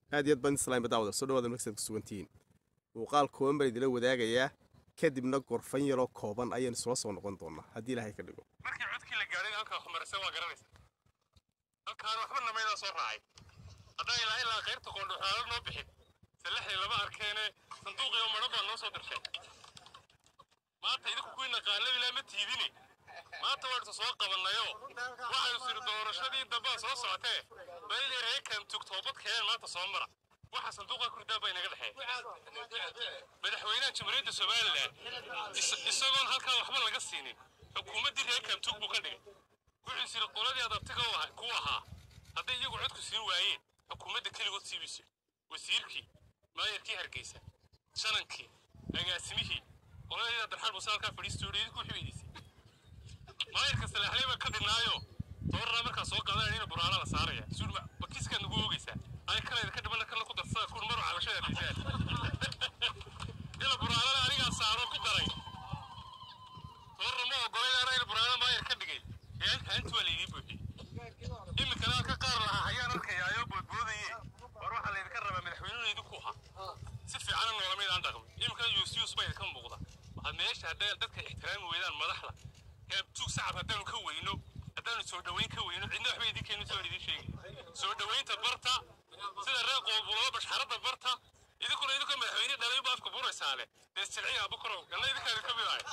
aad iyo aad baan islaam daawada soo dhawaada markaad ku sugantihiin muuqaal kooban baan idila wadaagayaa kadibna gorfan yaroo kooban ayaynu isula soo noqon doonaa haddii ilaahay ka dhigo markii codkii la gaadhay halkaa xumarase waa garanaysa halkaan waxba namaydaa soo raacay haddaan ilaa ilaa qaybta qoondhoxaalo noo bixin salaxdii lama arkeene sanduuqiyo madhan baa noo soo dirshay maanta idinku kuwii naqaanada ilaa ma tiidini maanta waynu soo qabannayo waxaynu siri doorashadii dambaa soo socotee bayli reekan tug toobadkeen maanta soo mara waxa sanduuqa kurdaa baa inaga dhexeeya madaxweynaha jamhuuriyadda somalilan isagoon halkaa waxba laga siinin xukuumaddii reekan tug buu ka dhigay wuxuu siri qoladii adabtiga ku ahaa hadday iyagu codku siin waayeen xukuumadda keligood siibayso wasiirkii maayarkii hargeysa shanankii agaasimihii qoladii abdirxaan muuse halkaa fadhiisto idinku xibaydiisay maayarka salaaxley baa ka dhinaayo doorraa markaa soo qaadanayn ina buraala la saaraya suul bakiiskaad nagu oogaysaa ay kalayda ka dhimana kala ku darsada kun maro cabashada dhiisaan ila buraalana anigaa saaro ku daray doorra ma ogolayn ina buraala maayar ka dhigay ee haantu waa laydii buuxiyey iminkana halka qaar lahaa hayaan arkayaayo boodboodaye war waxaa laydinka rabaa madaxweynuhu idinku ahaa si fiicana noolamayd aan dhaqmi iminkana yuusyuus baa idinka muuqda waxaad meesha hadday dadka ixtiraami weydaan madaxda tuug sacab haddaanu ka weyno haddaanu soo dhoweyn ka weyno cidna waxba idinkeenu soo idin sheegi soo dhoweynta barta sida reer qoobulada bashxaradda barta idinkuna idinka madaxweyne dhalay ba afka buraysaa leh dee silciya abukaro ganna idinkaa idinka mid ahay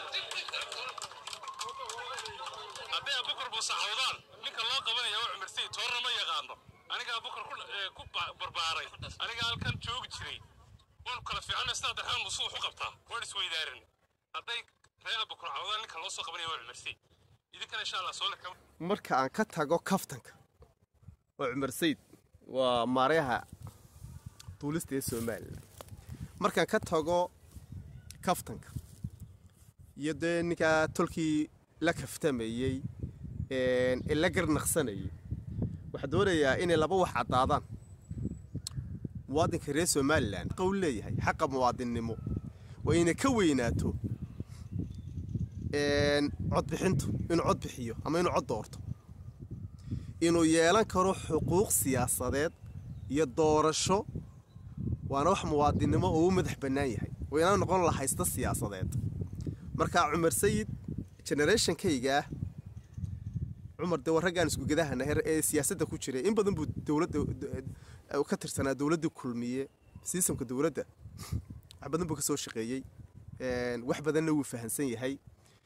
hadday abukar buusacawdaan ninka loo qabanaya waa cumarsay toorna ma yaqaano aniga abukar ku barbaaray aniga halkan joogi jiray waanu kala fiicana sida abdirxmaan muuse wax u qabtaa waan isweydaarin hadday reer abukar cawdaan ninka loo soo qabanaya waa cumarsay idinkana insha allah soo leka marka aan ka tago kaftanka waa cumar sayid waa maaryaha duulista ee somalilan markaan ka tago kaftanka iyo dee ninkaa tolkii la kaftamayey ee la garnaqsanayay waxaa doonayaa inay laba wax caddaadaan muwaadinka reer somalilan qowl leeyahay xaqa muwaadinnimo waa inay ka weynaato codbixintu inuu cod bixiyo ama inuu cod doorto inuu yeelan karo xuquuq siyaasadeed iyo doorasho waana wax muwaadinnimo oo u madax bannaan yahay waa inaan noqon la haysta siyaasadeed markaa cumar sayid generationkayga ah cumar dee waa raggaan iskugadahana ee siyaasadda ku jiray in badan buu dowladda ka tirsanaa dowladda kulmiye sistamka dowladda wax badan buu ka soo shaqeeyey wax badanna wuu fahansan yahay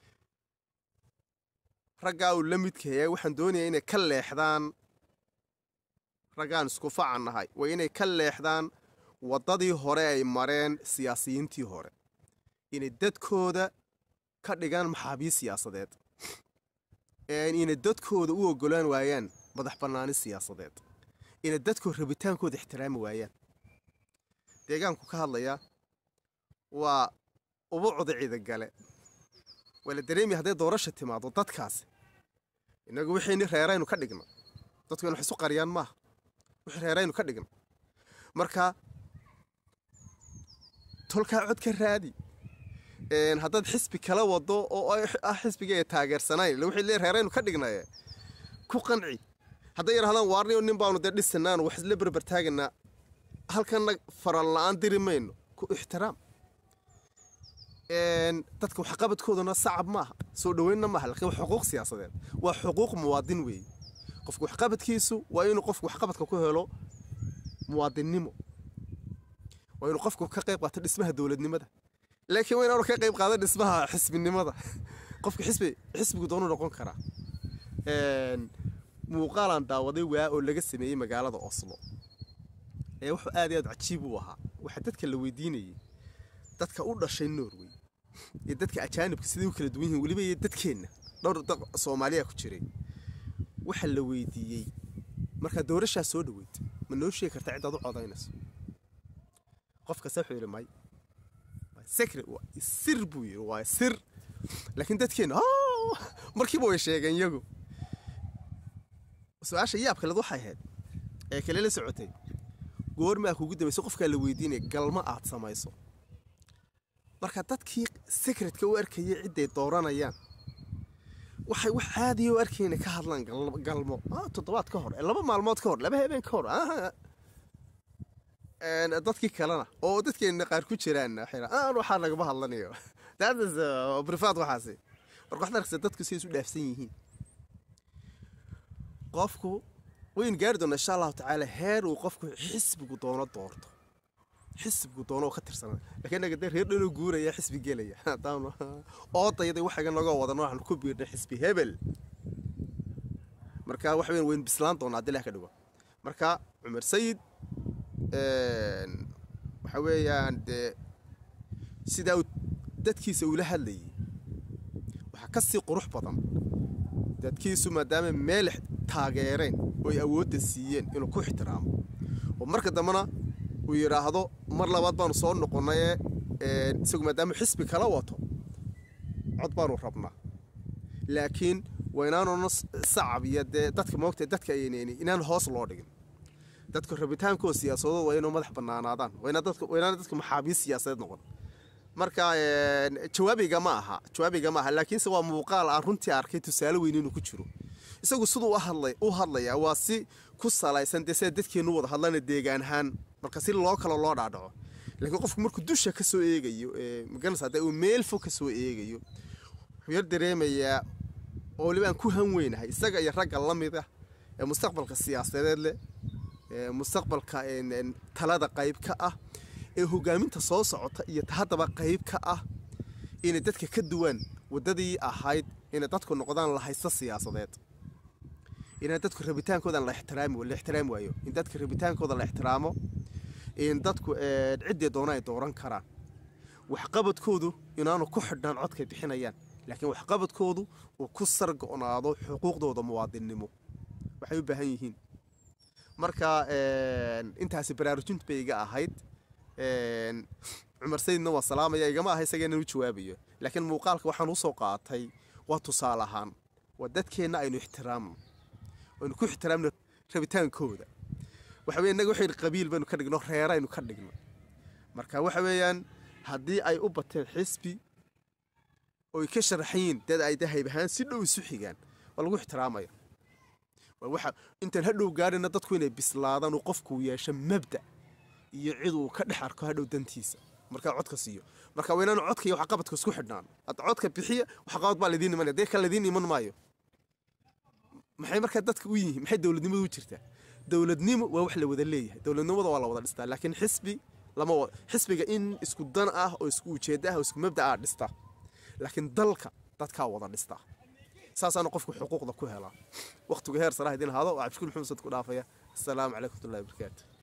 raggaa uu la midkaya waxaan doonayaa inay ka leexdaan raggaan isku facan nahay waa inay ka leexdaan waddadii hore ay mareen siyaasiyiintii hore inay dadkooda ka dhigaan maxaabiis siyaasadeed inay dadkooda u ogolaan waayaan madax bannaani siyaasadeed inay dadkooda rabitaankooda ixtiraami waayaan deegaanku ka hadlayaa waa ubucda ciidagale waa la dareemaya hadday doorasha timaado dadkaasi innagu wixiini reeraynu ka dhigna dadku inu wax isu qariyaan maaha wixii reeraynu ka dhigna marka tolkaa cod ka raadi haddaad xisbi kala wado oo ah xisbiga ee taageersanayn wixii lee reeraynu ka dhignaye ku qanci hadday yidhahdaan waarniyo nin baanu dee dhisanaan wax isla berber taaganaa halkanna faran la-aan diri mayno ku ixtiraam dadka waxqabadkooduna sacab maaha soo dhoweynna maaha laakiin waa xuquuq siyaasadeed waa xuquuq muwaadin weeye qofka waxqabadkiisu waa inuu qofku waxqabadka ku helo muwaadinnimo waa inuu qofku ka qayb qaato dhismaha dowladnimada laakiin waa inaanu ka qayb qaadan dhismaha xisbinimada qofka xisbi xisbigu doonu noqon karaa muuqaalaan daawaday waa oo laga sameeyey magaalada oslo ee wuxuu aad iyo aad cajiib u ahaa waxaa dadka la weydiinayay dadka u dhashay norway iyo dadka ajaanibka siday u kala duwan yihiin weliba iyo dadkeenna dhowr dad soomaaliya ku jiray waxaa la weydiiyey markaa doorashaa soo dhaweyd ma noo sheegi kartaa cidaad u codaynayso qof kasta wuxuu yidhi may secret sir buu yidhi waa sir laakiin dadkeenna markiiba way sheegeen iyagu su-aasha yaabka led waxay ahayd ee kale la socotay goormaa kugu dambaysa qofkaa la weydiinaya galma aad samayso marka dadkii secretka u arkayay cidday dooranayaan waxay wax caadiya u arkayna ka hadlaan galmo toddobaad ka hor laba maalmood ka hor laba habeen ka hor een, dadkii kalena oo dadkeena qaar ku jiraan waxay dhahaan, aan waxaa nagama hadlanayo that is uh, privat waxaasi marka waxaad arkaysaa dadku siday isu dhaafsan yihiin qofku waynu gaari doonaa insha allahu tacaala heer uu qofku xisbigu doono doorto xisbigu doono oo ka tirsanaa laakiin naga dee reer dhanoo guuraya xisbi gelaya haddaanu oodayada waxaga naga wadan waxaan ku biirnay xisbi hebel marka waxa weyn waynu bislaan doonaa haddii ilaah ka dhigo marka cumar sayid een, waxa weeyaan dee sidaa uu dadkiisa ula hadlayay waxaa ka sii qurux badan dadkiisu maadaama meel taageereen oo ay awoodda siiyeen inuu ku ixtiraamo oo marka dambena uu yidhaahdo mar labaad baanu soo noqonaye een, isagu maadaama xisbi kala wato cod baanu rabnaa laakiin waa inaanuna sacab iyo dee dadka moogta dadka aynayni inaan hoos loo dhigin dadka rabitaankoo siyaasadood waa inuu madax banaanaadaan waa inaa dadka waa inaana dadka maxaabiis siyaasadeed noqon marka een, jawaabiga ma aha jawaabiga ma aha laakiinse waa muuqaal aan runtii arkay tusaale weyn inuu ku jiro isagu siduu u hadlay u hadlayaa waa si ku salaysan dee sida dadkeenu wada hadlana deegaan ahaan marka si loo kale loo dhaadhaco laakiin qofku markuu dusha ka soo eegayo ee magaranaysa dee uu meel fog ka soo eegayo wuxuu yar dareemayaa oo weliba aan ku han weynahay isaga iyo ragga la mid ah ee mustaqbalka siyaasadeed leh ee mustaqbalka een, een, talada qayb ka ah ee hogaaminta soo socota iyo ta haddaba qayb ka ah inay dadka ka duwan waddadii ahayd inay dadku noqdaan lahaysto siyaasadeed inaan dadku rabitaankoodan la ixtiraami la ixtiraami waayo in dadka rabitaankooda la ixtiraamo in dadku een, ciddii doona ay dooran karaan waxqabadkoodu inaanu ku xidhnaan codkay bixinayaan laakiin waxqabadkoodu uu ku sargo-naado xuquuqdooda muwaadinnimo waxay u baahan yihiin marka een, intaasi baraarujintu bay iga ahayd een, cumar sayidna waa salaamaya igama aha isaga inaan u jawaabayo laakiin muuqaalka waxaan usoo qaatay waa tusaale ahaan waa dadkeenna aynu ixtiraamno aynu ku ixtiraamno rabitaankooda waxa weye innaga waxaynu qabiil baynu ka dhigno reeraynu ka dhigno marka waxa weeyaan haddii ay u bateen xisbi oy ka sharaxayiin dad ay dahayb ahaan si dhow isu xigaan waa lagu ixtiraamaya waa waxa intaan hadhow gaarina dadku inay bislaadaan uu qofku yeesho mabda iyo cid uu ka dhex arko hadhow dantiisa markaa codka siiyo marka waa inaanu codka iyo waxqabadka isku xidhnaan hadda codka bixiya waxqabad baa laidiin imanaya dee kan laidiin iman maayo maxay markaa dadka u yihiin maxay dowladnimadu u jirtaa dowladnimo waa wax la wada leeyahay dowladnimada waa la wada dhistaa laakiin xisbi lama wa- xisbiga in isku dan ah oo isku ujeedda ah oo isku mabda ah dhista laakiin dalka dadkaa wada dhistaa saasaana qofku xuquuqda ku helaa waqtigu heer saraha idin hado waa cabdishkuur maxamed sad ku dhaafaya asalaamu calaykum watullahi wabarakaatu